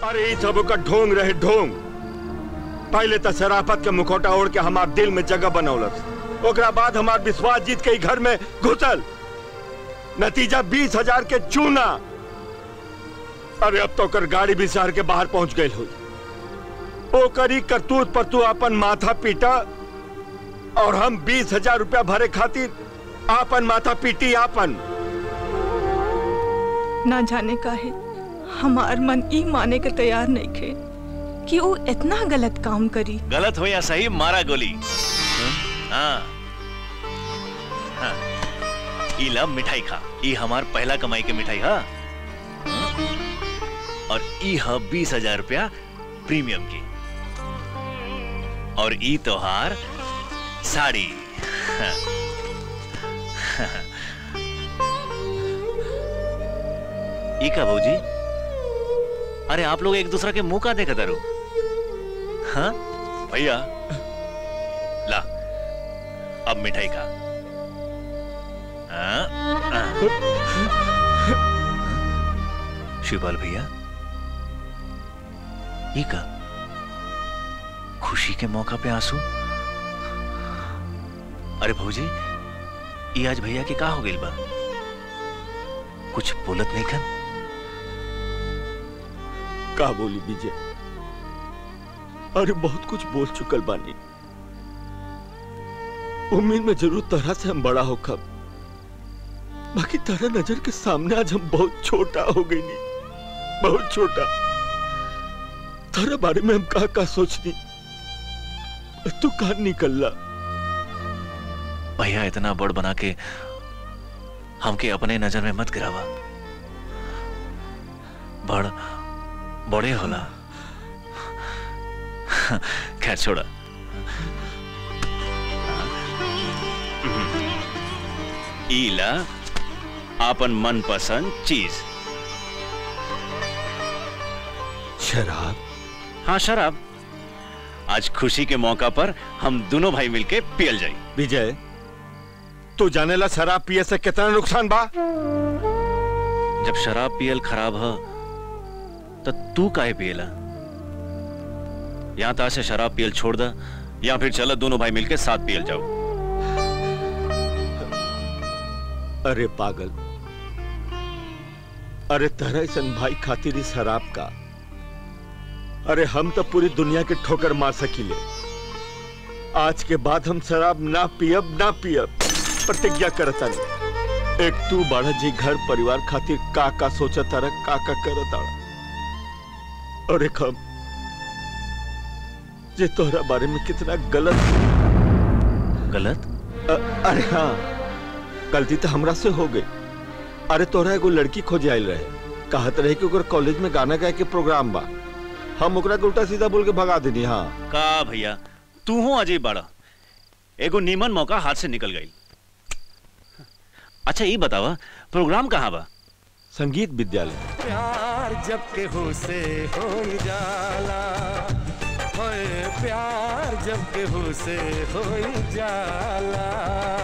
अरे ई सब का ढोंग रहे ढोंग पहले तो शराफत के मुखौटा ओढ़ के हमार दिल में जगह बनौलस ओकरा बाद हमार विश्वास जीत के ई घर में घुसल नतीजा बीस हजार के चूना अरे अब तो कर गाड़ी भी शहर के बाहर पहुंच गई हुई ओकरी करतूत पर तू अपन माथा पीटा और हम बीस हजार रुपया भरे खातिर आपन माथा पीटी आपन ना जाने का है हमार मन ई माने के तैयार नहीं खे कि वो इतना गलत काम करी गलत हो या सही मारा गोली हाँ हाँ ई ला मिठाई खा ई हमार पहला कमाई के मिठाई हा और ई ह बीस हजार रुपया प्रीमियम की और ई तोहार साड़ी हाँ। ई का भौजी अरे आप लोग एक दूसरा के मुंह का देखा दारू हाँ भैया ला अब मिठाई खा हाँ, हाँ। शिवपाल भैया ये का खुशी के मौका पे आंसू अरे भौजी ये आज भैया के का हो गइल बा कुछ बोलत नहीं खन का बोली विजय अरे बहुत कुछ बोल चुकल बानी उम्मीद में जरूर तरह से हम बड़ा हो खब बाकी तरह नजर के सामने आज हम बहुत छोटा हो गई नी बहुत छोटा तारा बारे में हम कहा का सोचनी तू कहा निकलला भैया इतना बड़ बना के हमके अपने नजर में मत गिरावा बड़ बड़े होला खैर छोड़ा ईला आपन मनपसंद चीज शराब हाँ शराब आज खुशी के मौका पर हम दोनों भाई मिलके पियल जाई विजय तू जानेला शराब पिए से कितना नुकसान बा जब शराब पियल खराब ह तो तू काहे पियला यहाँ ता से शराब पियल छोड़ दा या फिर चलो दोनों भाई मिलके साथ पियल जाओ अरे पागल अरे तरह सन भाई खातिर इस शराब का अरे हम तो पूरी दुनिया के ठोकर मार सकीले आज के बाद हम शराब ना पियब ना पियब प्रतिज्ञा करता नहीं एक तू बड़ा जी घर परिवार खातिर का का सोचा तारा का का करत आड़ा और एक हम जे तोहरा बारे में कितना गलत गलत अ, अरे हाँ गलती तो हमरा से हो गई अरे तोहरा एगो लड़की खोजे आयल रहे कहत रहे कि ओकर कॉलेज में गाना गाए के प्रोग्राम बा हम ओकरा के उल्टा सीधा बोल के भगा देनी हाँ का भैया तू हो अजय बड़ा एगो नीमन मौका हाथ से निकल गई अच्छा ये बतावा प्रोग्राम कहाँ बा संगीत विद्यालय प्यार जब केहू से हो जाला होए प्यार जब केहू से हो जाला